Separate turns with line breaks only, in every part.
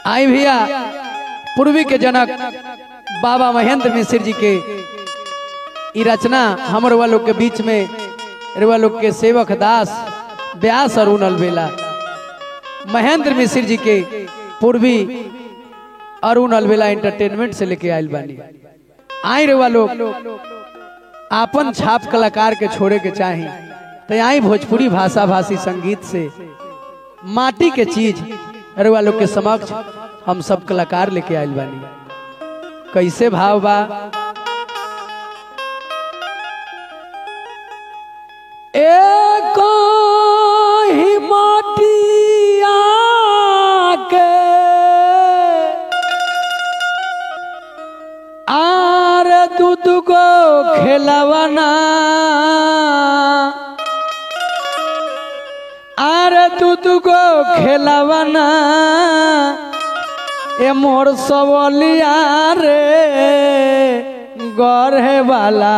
आई भैया पूर्वी के जनक बाबा महेंद्र मिश्र जी के ई रचना हमर लोग के बीच में रुआ लोग के सेवक दास व्यास अरुण अलबेला महेंद्र मिश्र जी के पूर्वी अरुण अलबेला एंटरटेनमेंट से लेके आयल बानी आई रुआ लोग आपन छाप कलाकार के छोड़े के चाही तो आई भोजपुरी भाषा भाषी संगीत से माटी के चीज रुआ लोग के समक्ष हम सब कलाकार लेके आयल बानी कैसे भाव बा एक ही माटिया के आर दूध को खेलवना आर दूध को खेलवना ए मोर सवलिया रे गढ़े वाला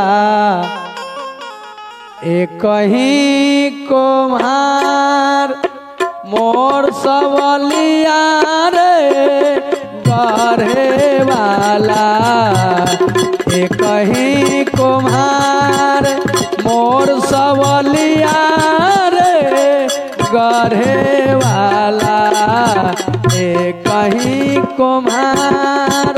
ए कहीं कुम्हार मोर सवलिया रे गढ़े वाला ए कहीं कुम्हार मोर सवलिया रे गढ़े वाला ए कहीं कुम्हार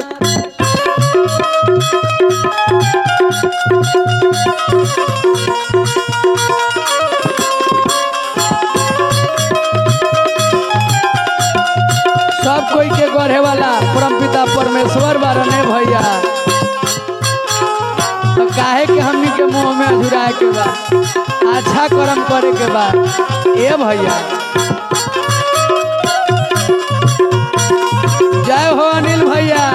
सब कोई के गढ़े वाला परम पिता परमेश्वर बारने भैया तो काहे के हमनी के मुंह में अधुराए के बा अच्छा कर्म करे के बा ए भैया जय हो अनिल भैया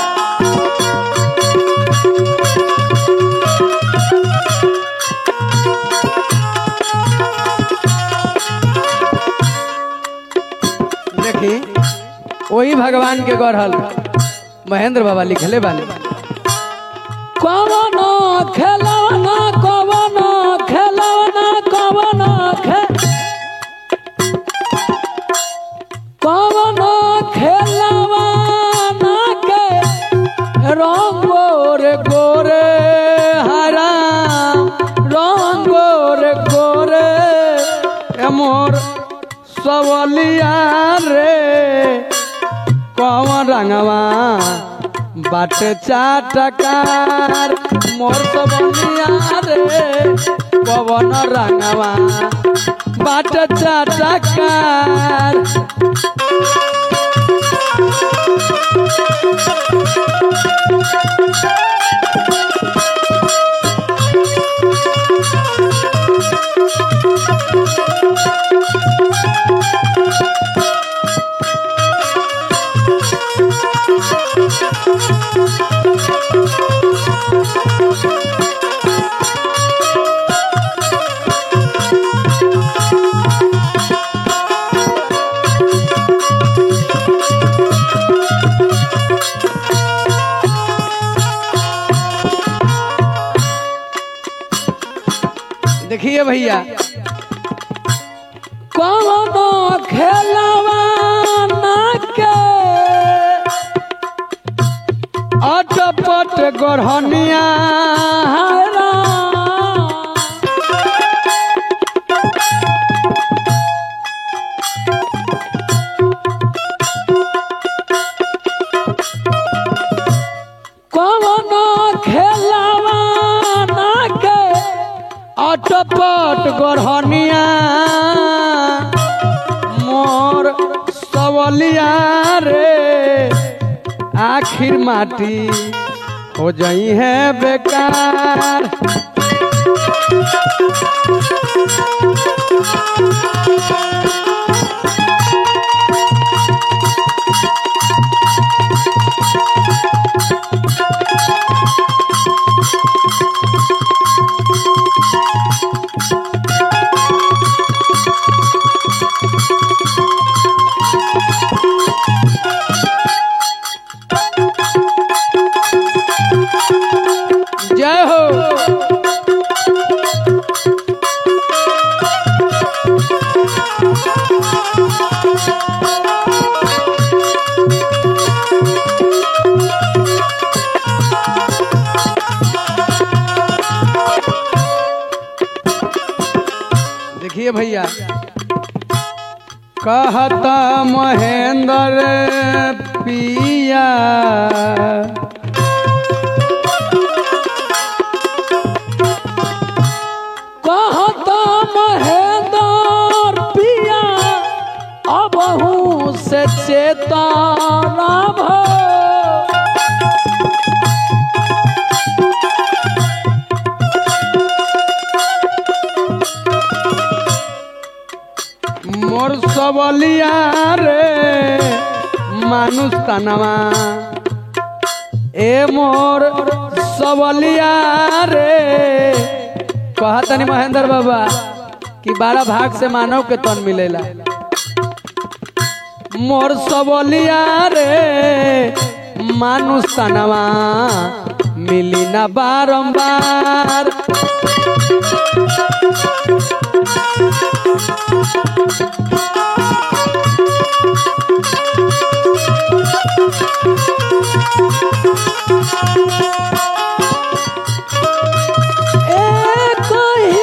देखी वही भगवान के गढ़ल महेंद्र बाबा लिखले बानी कवन खेलवना कवन खेलवना कवन खे कवन खेलवना के रंग गोरे गोरे हरा रंग गोरे गोरे ए मोर सवलिया रे कौन रंगवा बाट चाटकार मोर सवलिया रे कौन रंगवा बाट चाटकार देखिए भैया कौन खेलवा के अटपट गढ़निया हरा कौन खेलवा के अटपट गढ़निया मोर सवलिया रे आखिर माटी हो जाई है बेकार जय हो देखिए भैया कहता महेंद्र पिया कहता महेंद्र पिया अबहू से चेतना भो মোর সবলিয়া রে মানুষ তানামা এ মোর সবলিया रे कहतनी महेंद्र बाबा कि बारह भाग से मानव के तन मिलेला मोर सबलिया रे मानुष तनवा मिली ना बारंबार एक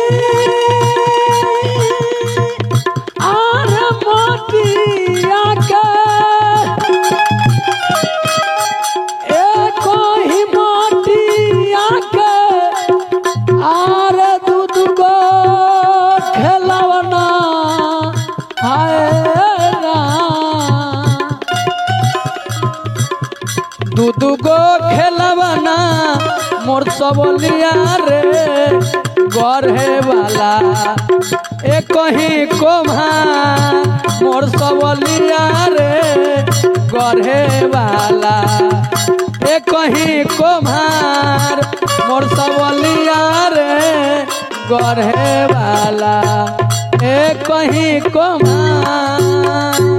ही आर मोतिया के एक ही मोतिया के आर दूध गो खेलवना हाय राम। दूध गो खेलवना मोर सबलिया रे गढ़े वाला एक ही कोम्हा मोर सबलिया रे गढ़े वाला एक ही कोम्हार मोर सबलिया रे गढ़े वाला एक ही कोम्हार